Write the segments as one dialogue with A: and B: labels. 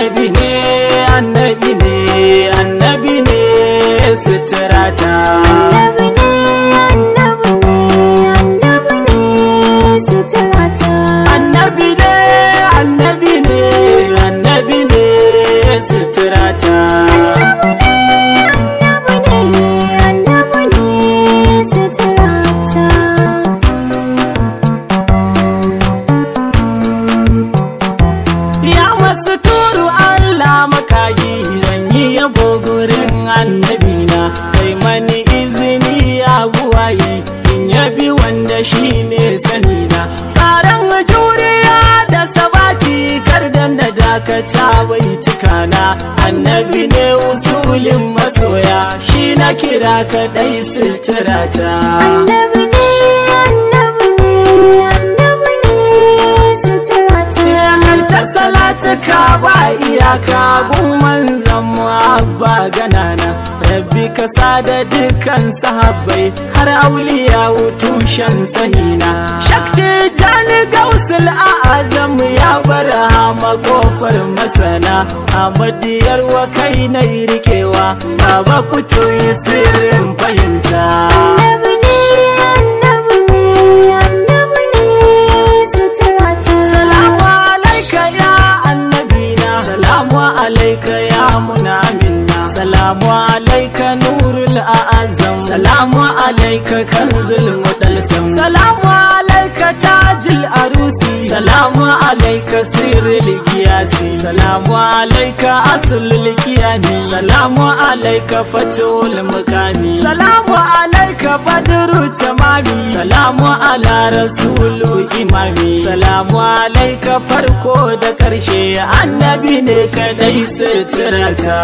A: annabi ne annabi ne annabi ne suturata
B: Annabi ne, annabi ne, annabi ne suturata.
A: annabi ne annabi ne annabi ne suturata
B: Annabi ne, annabi ne suturata.
A: ya masu turu Allah makayi zan yi yabo gurin annabina kai mani izini ya buwayi in yabi wanda shine sanina karan juriya da sabati kardan da dakata bai cikana annabi ne usulin masoya shi na kira kadai suturata
B: Annabi ne, annabi ne, annabi ne suturata.
A: kai ta salatuka ba iyaka gumman zama abba ganana rabbi ka sada dukkan sahabbai har auliya tushen sanina shakti jani gausul a'azam ya bar hama kofar masana amadiyar wa kai na rikewa baba fito yi sirrin fahimta
B: Annabi ne, annabi ne, annabi ne suturata.
A: Salamu alaika ya annabina Salamu alaika ya munamina Salamu alaika nurul a'azam Salamu alaika kanzul mudalsam Salamu alaika tajil arusi Salamu alaika sirril giyasi Salamu alaika asulul kiyani Salamu alaika fatul mukami Salamu alaika badru tamami Salamu ala rasulu imami Salamu alaika farko da ƙarshe annabi ne kadai suturata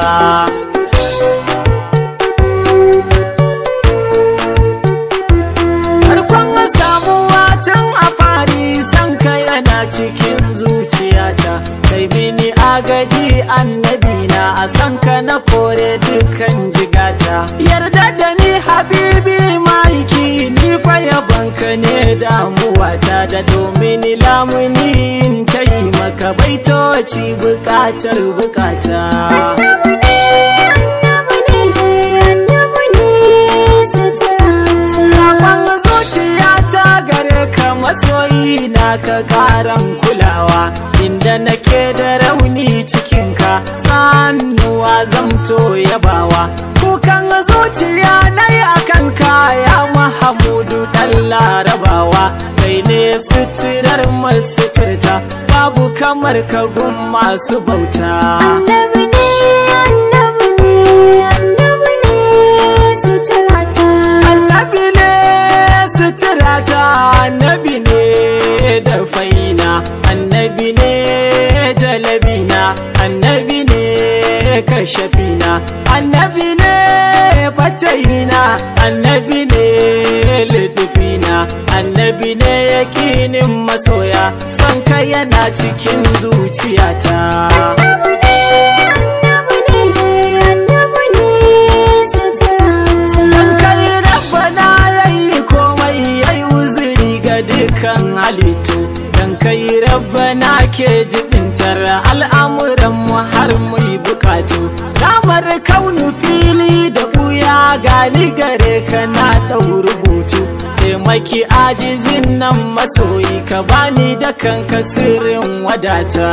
A: Farkon samuwa tun a fari san ka yana cikin zuciyata kai mini agaji annabi na a san ka na kore dukan jigata yarda da ni habibi maiki ni fa yabanka ne damuwata da domin lamuni in ta yi maka baitoci bukatar bukata
B: Annabi ne, annabi ne, annabi ne suturata.
A: Sakon zuciyata gare ka masoyi na ka karan kulawa inda nake da rauni cikinka sannuwa zamto yabawa kukan zuciya na yi a kanka ya mahamudu dan larabawa kai ne suturar masu turta babu kamar ka gun masu bauta
B: Annabi ne, annabi ne, annabi ne suturata.
A: annabi ne suturata annabi ne da faina annabi ne jalabina annabi ne kashafina annabi ne fatayina annabi ne lidufina annabi ne yakinin masoya son ka yana cikin zuciyata
B: Annabi ne, annabi ne, annabi ne suturata.
A: Dan kai rabbana yayi komai yayi uzuri ga dukkan halittu Dan kai rabbana ke jibintar al'amuran mu har mu yi bukatu Damar kaunu fili da buya gali gare ka na ɗau rubutu Taimaki ajizin nan masoyi ka bani da kanka sirrin wadata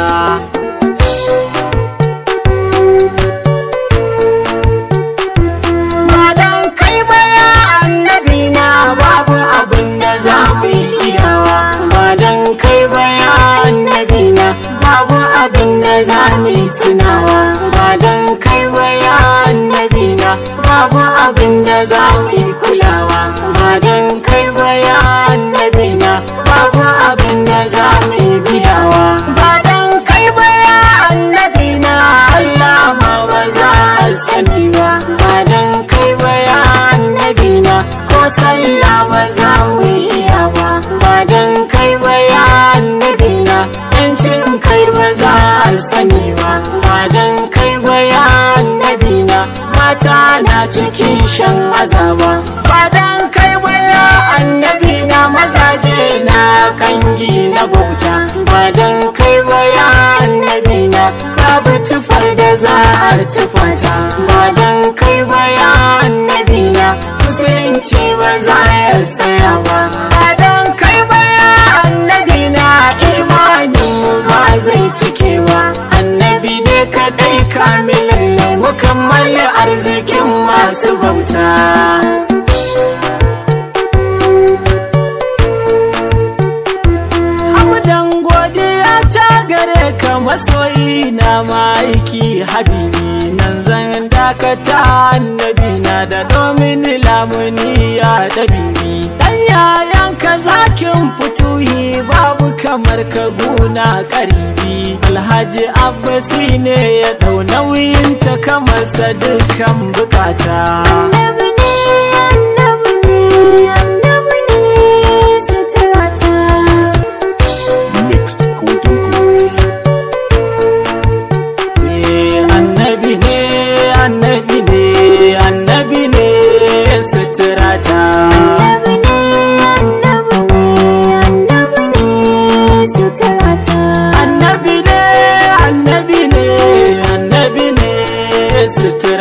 A: ba dan kai ba ya annabi na babu abin da za mu yi iyawa ba dan kai ba ya annabi na babu abin da za mu yi tunawa ba dan kai ba ya annabi na babu abin da za mu yi kulawa ba dan kai ba ya annabi na babu abin da za mu yi biyawa ba dan kai ba ya annabi na Allah ma ba za a sani ba ba dan kai ba ya annabi na ko sallah ba za mu iya ba ba dan kai ba ya annabi na yancin kai ba za a sani ba ba dan kai ba ya annabi na mata na cikin shan azaba ba dan kai ba ya annabi na mazaje na kangi na bauta ba dan kai ba ya annabi na babu tufar da za a tufata ba don kai ba ya annabi na musulunci ba za ya tsaya ba ba don kai ba ya annabi na imanin mu ba zai cike ba annabi ne kadai kamilalle mukammali arzikin masu bauta Hamdan godiya ta gare ka masoyi na ma'aiki habibi nan zan dakata annabi na da domin lamuni ya dabibi dan yayan ka zakin fituhi babu kamar ka guna karibi alhaji abbasi ne ya dau nauyin ta kamar sa dukkan bukata
B: Annabi ne, annabi ne, annabi ne suturata.
C: Mixed Golden Goose.
A: Eh, annabi ne annabi ne annabi ne suturata
B: Annabi ne, annabi ne, annabi ne suturata.
A: annabi ne annabi ne annabi ne suturata